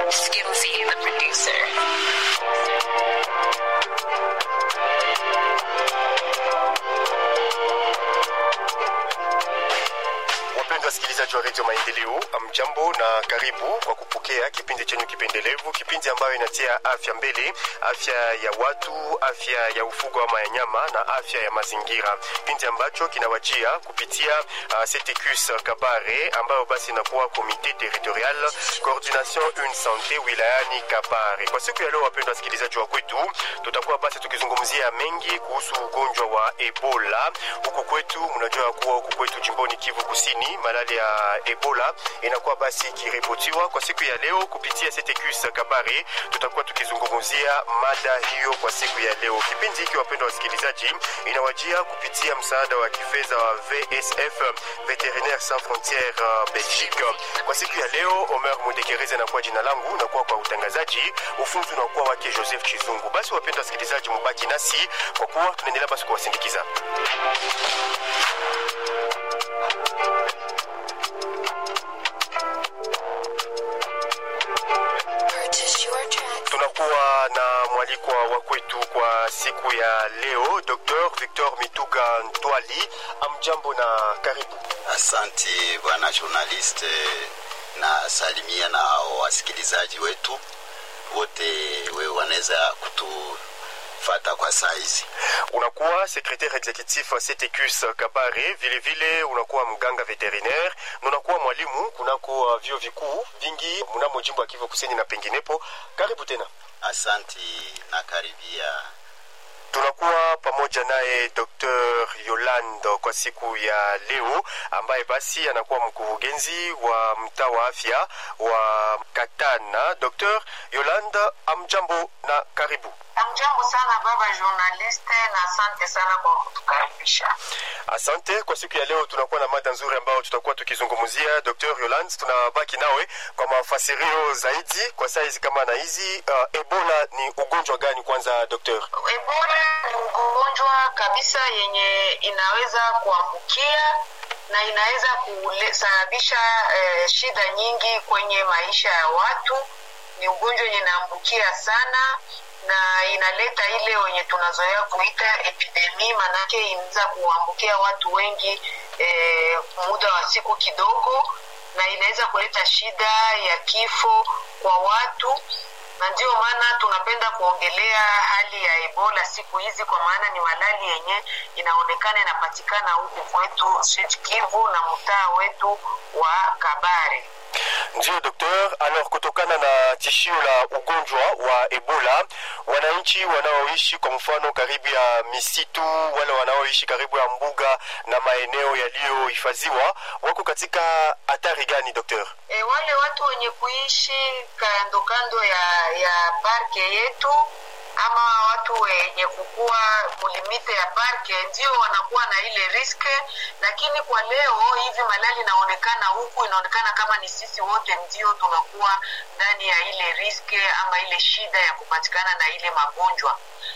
Skimzy, the producer. Wapendwa wasikilizaji wa redio Maendeleo, mjambo na karibu kwa kupokea kipindi chenyu kipendelevu, kipindi ambayo inatia afya mbele, afya ya watu, afya ya ufugo ama ya nyama na afya ya mazingira, kipindi ambacho kinawajia kupitia uh, CTQS Kabare ambayo basi inakuwa Komite Territorial Coordination une Sante wilayani Kabare. Kwa siku ya leo, wapendwa wasikilizaji wa kwetu, tutakuwa basi tukizungumzia mengi kuhusu ugonjwa wa Ebola huku kwetu. Mnajua kuwa huku kwetu jimboni Kivu Kusini malali ya Ebola inakuwa basi ikiripotiwa kwa siku ya leo kupitia CTQS Kabare. Tutakuwa tukizungumzia mada hiyo kwa siku ya leo. Kipindi hiki wapendwa wasikilizaji, inawajia kupitia msaada wa kifedha wa VSF Veterinaire Sans Frontières uh, Belgique. Kwa siku ya leo, Omer Mudekereze nakuwa jina langu, nakuwa kwa utangazaji, ufunzi unakuwa wake Joseph Chizungu. Basi wapendwa wasikilizaji, mubaki nasi kwa kuwa tunaendelea basi kuwasindikiza. Purchase your tracks. tunakuwa na mwalikwa wa kwetu kwa siku ya leo Dr. Victor Mituga Ntwali. Amjambo na karibu. Asante bwana journaliste, na salimia na wasikilizaji wetu wote, wewe wanaweza kutufata kwa saizi. Unakuwa secretaire executif wa CTQS Kabare, vile vile unakuwa mganga veterinaire na unakuwa mwalimu kunako uh, vyuo vikuu vingi mnamo jimbo ya Kivu Kusini na penginepo. Karibu tena. Asanti na karibia. tunakuwa pamoja naye Dr. Yolande kwa siku ya leo, ambaye basi anakuwa mkurugenzi wa mtaa wa afya wa Katana. Dr. Yolande, amjambo na karibu. Amjambo sana baba journaliste, na asante sana kwa kutukaribisha. Asante. Kwa siku ya leo tunakuwa na mada nzuri ambayo tutakuwa tukizungumzia. Dr. Yolande, tunabaki nawe kwa mafasirio zaidi kwa saizi kama na hizi. Uh, Ebola ni ugonjwa gani kwanza, Dr.? Ebola ni ugonjwa kabisa yenye inaweza kuambukia na inaweza kusababisha eh, shida nyingi kwenye maisha ya watu. Ni ugonjwa yenye inaambukia sana na inaleta ile wenye tunazoea kuita epidemi, manake inaweza kuambukia watu wengi eh, muda wa siku kidogo, na inaweza kuleta shida ya kifo kwa watu na ndio maana tunapenda kuongelea hali ya Ebola siku hizi, kwa maana ni malali yenye inaonekana inapatikana huku kwetu Sud Kivu na mtaa wetu wa Kabare. Ndiyo doktor. Alors, kutokana na tishio la ugonjwa wa Ebola, wananchi wanaoishi kwa mfano karibu ya misitu, wale wanaoishi karibu ya mbuga na maeneo yaliyohifadhiwa wako katika hatari gani doktor? E, wale watu wenye kuishi kando kando ya, ya parke yetu ama watu wenye kukua mulimite ya parke ndio wanakuwa na ile riske, lakini kwa leo hivi malali inaonekana huku, inaonekana kama ni sisi wote ndio tunakuwa ndani ya ile riske ama ile shida ya kupatikana na ile magonjwa.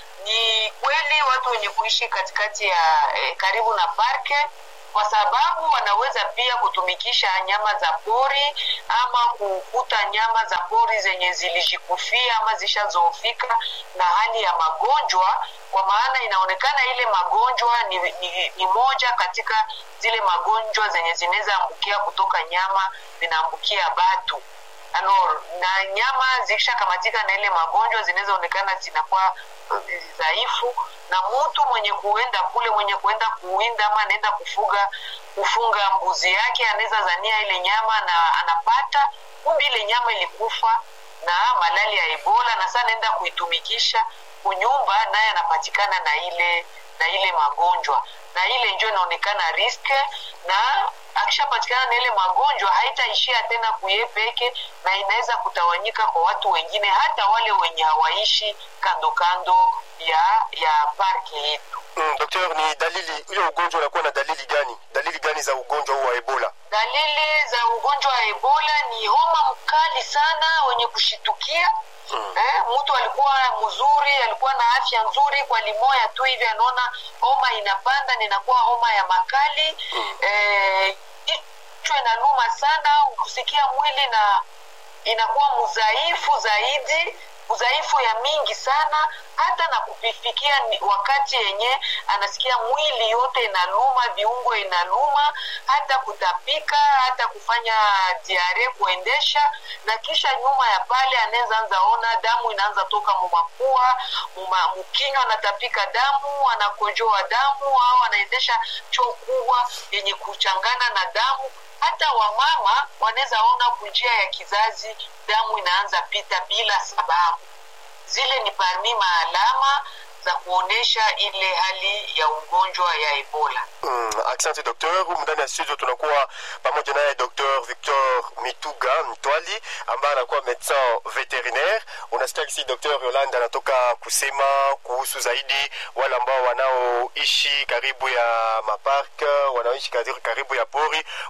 Ni kweli watu wenye kuishi katikati ya eh, karibu na parke kwa sababu wanaweza pia kutumikisha nyama za pori ama kukuta nyama za pori zenye zilijikufia ama zishazoofika na hali ya magonjwa, kwa maana inaonekana ile magonjwa ni, ni, ni moja katika zile magonjwa zenye zinaweza ambukia kutoka nyama zinaambukia batu alors na nyama zikishakamatika na ile magonjwa zinaweza onekana zinakuwa dhaifu na mtu mwenye kuenda kule mwenye kuenda kuwinda ama anaenda kufuga kufunga mbuzi yake anaweza zania ile nyama na anapata kumbe ile nyama ilikufa na malali ya ebola na saa anaenda kuitumikisha kunyumba naye anapatikana na ile na ile magonjwa na ile njo inaonekana riske na akishapatikana na ile magonjwa haitaishia tena kuye peke na inaweza kutawanyika kwa watu wengine hata wale wenye hawaishi kando kando ya ya parki yetu Mm, doktor, ni dalili hiyo ugonjwa unakuwa na dalili gani? Dalili gani za ugonjwa huu wa Ebola? dalili za ugonjwa wa ebola ni homa mkali sana wenye kushitukia Mm. eh, mtu alikuwa mzuri alikuwa na afya nzuri kwa limoya tu hivi anaona homa inapanda ninakuwa homa ya makali Mm. eh, kichwa inaluma sana kusikia mwili na inakuwa mdhaifu zaidi udhaifu ya mingi sana hata na kufikia ni wakati yenye anasikia mwili yote inaluma viungo inaluma hata kutapika hata kufanya diare kuendesha na kisha nyuma ya pale anaweza anza ona damu inaanza toka mumapua muma, mkinywa anatapika damu anakojoa damu au anaendesha choo kubwa yenye kuchangana na damu hata wamama wanaweza ona kunjia ya kizazi damu inaanza pita bila sababu zile ni parmi maalama za kuonyesha ile hali ya ugonjwa ya ebola Mm, asante doktor. Humu ndani ya studio tunakuwa pamoja naye Dr Victor Mituga Mtwali ambaye anakuwa medecin veterinaire. Unasikia kisi Dr Yolanda anatoka kusema kuhusu zaidi wale ambao wanaoishi karibu ya mapark, wanaoishi karibu- karibu ya pori,